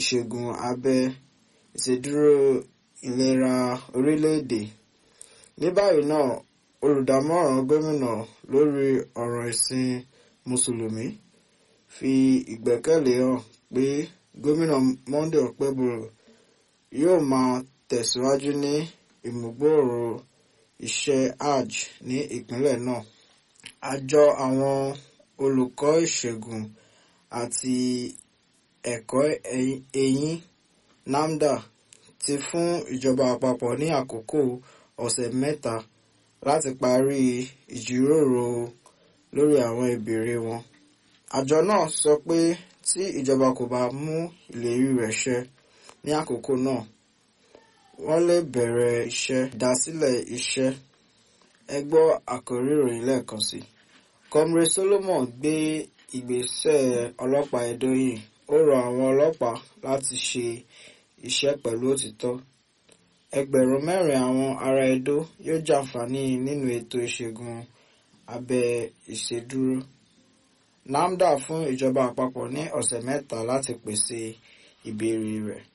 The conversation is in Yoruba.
ìṣègùn abẹ ìṣèdúró ìlera orílẹ̀-èdè. ní báyìí náà olùdámọ̀ràn gómìnà lórí ọ̀rọ̀ ìsìn mùsùlùmí fi ìgbẹ́kẹ̀lé hàn pé gómìnà Monday Okpebholo yóò máa tẹ̀síwájú ní ìmúgbòòrò iṣẹ́ hajj ní ìpínlẹ̀ náà. àjọ àwọn olùkọ́ ìṣègùn àti ẹ̀kọ́ eyín NAFDA ti fún ìjọba àpapọ̀ ní àkókò ọ̀sẹ̀ mẹ́ta láti parí ìjíròrò lórí àwọn ìbéèrè wọn. àjọ náà sọ pé tí ìjọba kò bá mú ìlérí rẹ̀ ṣẹ ní àkókò náà wọ́n lè bẹ̀rẹ̀ iṣẹ́ ìdásílẹ̀ iṣẹ́. ẹ gbọ́ àkórí ìròyìn lẹ́ẹ̀kan sí i. Comrade Solomon gbé ìgbésẹ̀ ọlọ́pàá Edo yìí ó rọ àwọn ọlọ́pàá láti ṣe iṣẹ́ pẹ̀lú òtítọ́. ẹgbẹ̀rún mẹ́rin àwọn ará Edo yóò jàǹfààní nínú ètò ìṣègùn abẹ ìṣèdúró. NAFDA fún ìjọba àpapọ̀ ní ọ̀sẹ̀ mẹ́ta láti pèsè ìbéèrè rẹ̀.